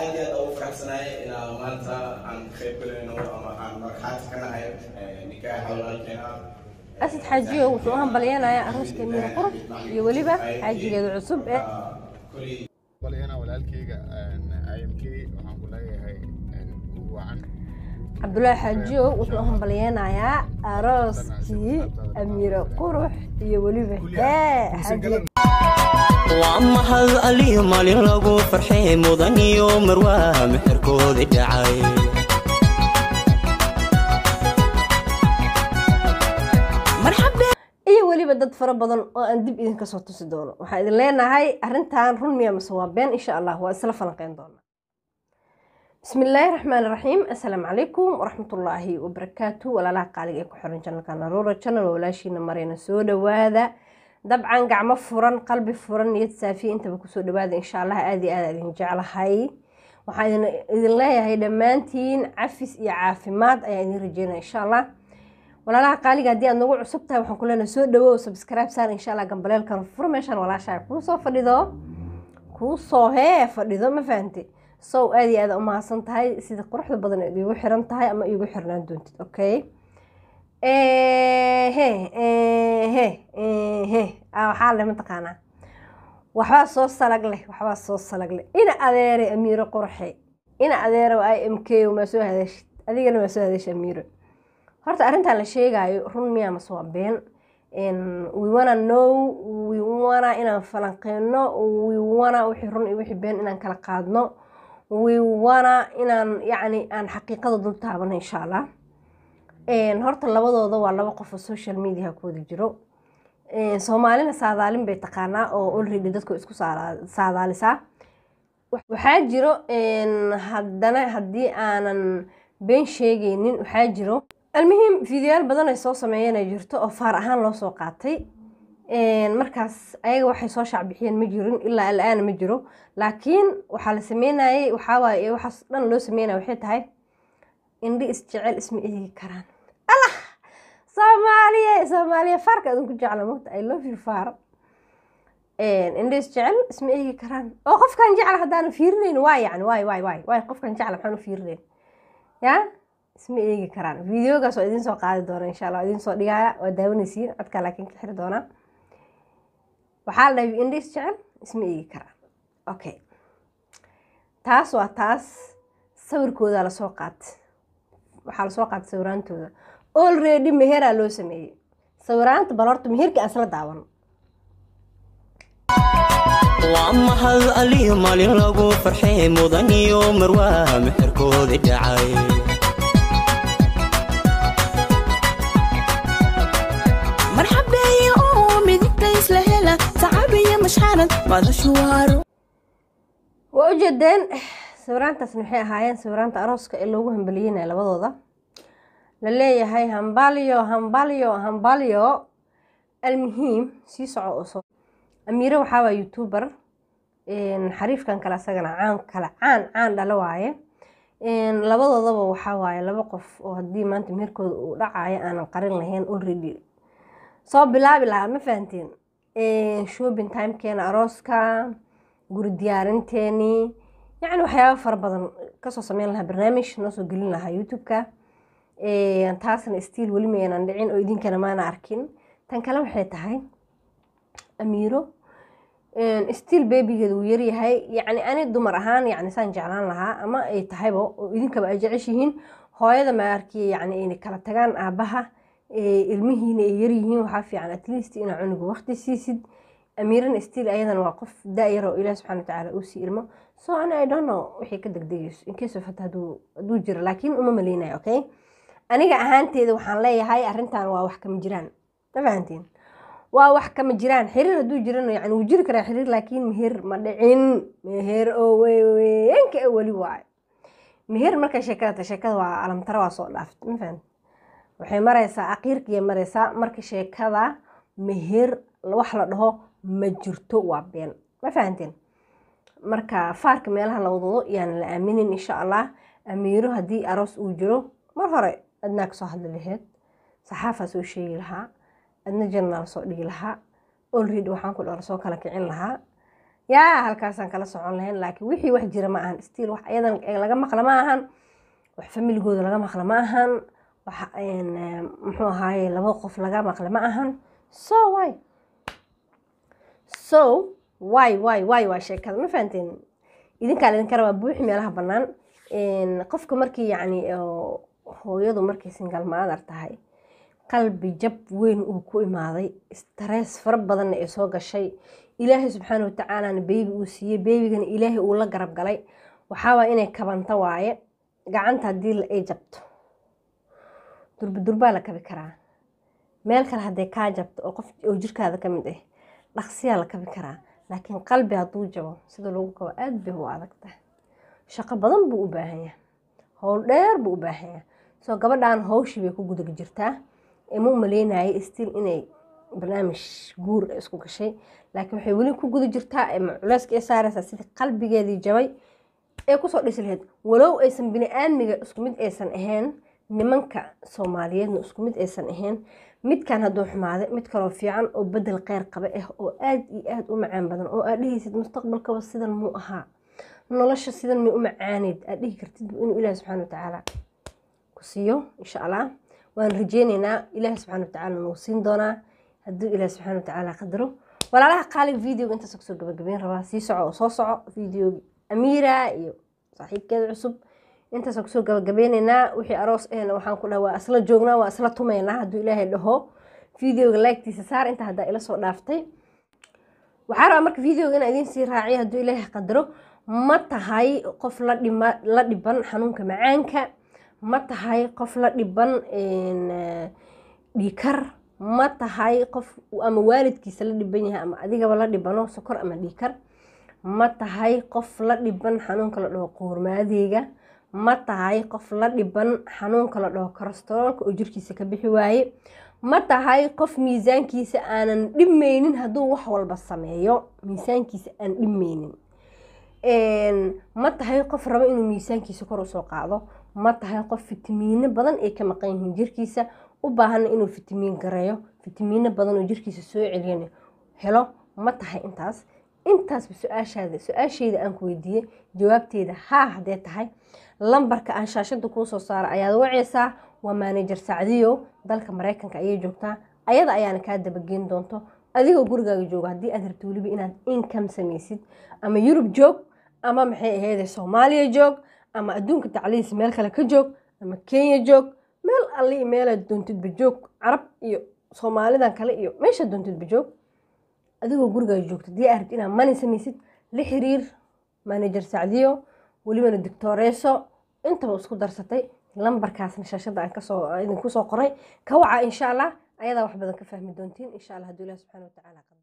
aad iyo aad ugu faraxsanahay inaa maanta aan ka qayb galayno ama aan markhaati ka nahay nikaaxa walaalkeena asad xaajiyo wuxuu u hambalyeenayaa arooska miira qurux iyo weliba xaajigeeda cusub ee kulli balyana walaalkayga imk waxaan ku leeyahay ugu wacan cabdulaahi xaajiyo wuxuu u hambalyeenayaa arooskii amiire qurux iyo weliba hee xaajiga waa mahad aliyo maalin lagu farxay mudan iyo marwaa mixirkoodii dhacay iyo weliba dad fara badan oo aan dib idinka soo tusi doono waxaa idin leenahay arrintan run miya mase waa been insha allah waa isla falanqeyn doonaa bismi illaahi raxmaan raxiim assalaamu calaykum waraxmatullaahi wabarakaatu walaalaha qaaliga ee ku xiran janalka naruura channel waa walaashiina marayna soo dhawaada dabcan gacmo furan qalbi furan niyad saafiya intaba kusoo dhawaada insha allah aada iyo aada idin jeclahay waxaa idin idin leeyahay dhammaantiin cafis iyo caafimaad ayaa idin rajeynaya insha allah walaalaha qaaliga haddii aad nagu cusub tahay waxaan ku leenahay soo dhawow subscribe saar insha allah gambaleelkan fur meeshaan walaashaa kuu soo fadhido kuu soo hee fadhido ma fahante sow aada iyo aada umahadsan tahay sida quruxda badan eed iigu xiran tahay ama iigu xirnaan doontid okay he he he waxaa leh mataqaanaa waxbaa soo salag leh waxbaa soo salag leh ina adeere amiiro qurxe ina adeere i m k maa soo hadashid adigana maa soo hadash amiiro horta arrintan la sheegaayo run miyaa mase waa been we wanna know we wanna inaan falanqeyno we wanna wixii run iyo wixii been inaan kala qaadno we wanna inaan yacni aan xaqiiqada dul taabano insha allah horta labadooda waa laba qof oo social media ku wada jiro soomaalina saadaalin bay taqaanaa oo already dadku isku saadaalisaa waxaa jiro haddana haddii aanan been sheegaynin waxaa jiro almuhim fideoyaal badan ay soo sameeyeen ay jirto oo faar ahaan loo soo qaatay markaas ayaga waxay soo shaacbixiyeen ma jirin ilaa al-aana ma jiro laakiin waxaa la sameynayay waxawaaye waxaas dhan loo sameynaya waxay tahay indhi isjecel isma eegi karaan allah soomaaliya soomaaliya faarka adinku jecla mogta i love you faar indhi isjecel isma eegi karaan oo qofkan jecla haddaanu fiirinayn waa yani waay waay waay waay qofkan jecla maxaan u fiirinayn yaa isma eegi karaan videogaas waa idiin soo qaadi doona insha allah waa idiin soo dhigaya waa daawanaysiin codkaa laakiin ka xiri doonaa waxaa la dhahay indhi isjecel isma eegi karaan okay taas waa taas sawirkooda lasoo qaatay waxaa lasoo qaatay sawiraantooda already meheraa loo sameeyey sawiraanta bal horta meherka aan isla daawan waa mahad aliyo maalin lagu farxay mudan iyo marwaa mixirkoodii dhacay marxabeeye oo midigta isla hela sacabiyo mashxarad madashu waaro waa ujeedeen sawiraantaasna waxay ahaayeen sawiraanta arooska ee loogu hambaliyeynaya labadooda la leeyahay hambalyo hambalyo hambalyo almuhiim sii soco oo soo amiire waxaa waa youtuber xariifkan kale asagana caan kale caan caan dhalo waaye labadoodaba waxaa waaye laba qof oo haddii maanta meherkooda uu dhacayo aanan qarin lahayn already soo bilaabi lahaa ma fahanteen shopping timekeena arooska guri diyaarinteeni yacni waxyaaba fara badan kasoo sameyn lahaa barnaamij noo soo gelin lahaa youtube-ka taasna stiil weli maynan dhicin oo idinkana maana arkin tan kale waxay tahay amiiro stiil bebigeeda wuu yaryahay yacni ani dumar ahaan yacni saan jeclaan lahaa ama ay tahayba oo idinkaba ay jeceshihiin hooyada ma arkiya yacni inay kala tagaan aabaha ilmihiina ay yaryihiin waxaa fiican at least inaa cunuga waqti siisid amiirana stiil ayadana waa qof da-yar oo ilaah subxana watacaala uu sii ilmo so ani i don't know wixii ka degdegayso incase of hata hadduu hadduu jiro laakiin uma maleynayo okay aniga ahaanteeda waxaan leeyahay arrintan waa wax kama jiraan ma fahantiin waa wax kama jiraan xiriir hadduu jirana yani wuu jiri karaa xiriir laakiin meher ma dhicin meher oo weynka e weli waayo meher markay sheekada ta sheekada waa alamtara waa soo dhaaftay ma fahanti waxay maraysaa aqiirkiyay maraysaa marka sheekada meher wax la dhaho ma jirto waa been ma fahanteen marka faarka meelaha la wadado yaan la aaminin insha allah amiiro haddii aroos uu jiro mar hore adnaa kasoo hadli laheyd saxaafaa soo sheegi lahaa adna jannaal soo dhigi lahaa olready waxaan ku dhora soo kala kicin lahaa yaa halkaasaan kala socon lahayn laakiin wixii wax jira ma ahan stiil wax ayadan laga maqla ma ahan wax familigooda laga maqla ma ahan wax muxuu ahaaye laba qof laga maqla ma ahan so why so why why why waa sheekada ma fahanteen idinkaa laydinka rabaa buuxi meelaha bannaan qofka markii yacni hooyadu markay singal maadar tahay qalbi jab weyn uu ku imaaday stress fara badanna ay soo gashay ilaahay subxaana watacaalana beebi uu siiyey beebigana ilaahay uu la garab galay waxaawaa inay kabanto waaye gacanta haddii ay jabto durbadurbaa la kabi karaa meel kale hadday kaa jabto oo qof oo jirkaada ka mid ah dhaqsiyaa la kabi karaa laakiin qalbi hadduu jabo sida lagu kabo aad bay u adagtahay shaqo badan buu u baahan yahay howl dheer buu u baahan yahay soo gabadhan hawshii bay ku guda jirtaa ma u maleynayay stiil inay barnaamij guur isku gashay laakiin waxay weli ku guda jirtaa culeyska ee saaraysaa sidii qalbigeedii jabay ee kusoo dhisi lahayd walow aysan bini aadmiga isku mid aysan ahayn nimanka soomaaliyeedna isku mid aysan ahayn midkan hadduu xumaaday mid kaloo fiican oo bedel kheyr qaba ah oo aad iyo aad u macaan badan oo aad dhehaysid mustaqbalkaba sidan muu ahaa nolosha sidan may u macaaneyd aad dhihi kartid inuu ilaahi subxaana watacaala ku siiyo insha allah waan rajeyneynaa ilaahi subxaana watacaala nagu siin doonaa hadduu ilaahi subxaana watacaala qadaro walaalaha qaaliga videoga intaas kusoo gabagabeyn rabaa sii soco oo soo soco videoga amiira iyo saaxiibkeeda cusub intaasaan kusoo gabagabeyneynaa wixii aroos ahna waxaan ku dhaha waa isla joognaa waa isla tumeynaa hadduu ilaahay dhaho videoga laagtiisa saar inta haddaa ila soo dhaaftay waxaa rabaa marka videoga inaa idiin sii raaciyo hadduu ilaahay qadaro ma tahay qof la dhima la dhiban xanuunka macaanka ma tahay qof la dhiban dhiikar ma tahay qof ama waalidkiisa la dhiban yahay ama adigaba la dhibano sokor ama dhiikar ma tahay qof la dhiban xanuunka la dhaho qoormaadeyga ma tahay qof la dhiban xanuunka la dhaho kolestaroolka oo jirkiisa ka bixi waaye ma tahay qof miisaankiisa aanan dhimeynin hadduu wax walba sameeyo miisaankiisa aan dhimeynin ma tahay qof rabo inuu miisaankiisa kor usoo qaado ma tahay qof fitamiino badan ay ka maqan yihiin jirkiisa u baahana inuu fitamiin gareeyo fitamiino badan oo jirkiisa soo celiyan helo ma tahay intaas intaasba su-aashaada su-aasheyda aan ku weydiiyey jawaabteeda haa haddee tahay lambarka aan shaashada kuu soo saara ayaad waceysaa waa maanajer sacdiyo dalka mareykanka ayay joogtaa ayada ayaana kaa dabageyn doonto adigoo gurigaaga jooga haddii aad rabto weliba inaad income samaysid ama yurub joog ama maxay aheydee soomaaliya joog ama adduunka tacliis meel kale ka joog ama kenya joog meel alli meelaad doontidba joog carab iyo soomaalidan kale iyo meeshaad doontidba joog adigoo gurigaaga joogto haddii aad rabto inaad mani samaysid la xiriir maanajer sacdiyo welibana dictooreeso intaba isku darsatay lambarkaasna shaashada aan kasoo idinku soo qoray ka waca insha allah ayadaa wax badan ka fahmi doontiin insha allah hadduu ilahi subxana watacaala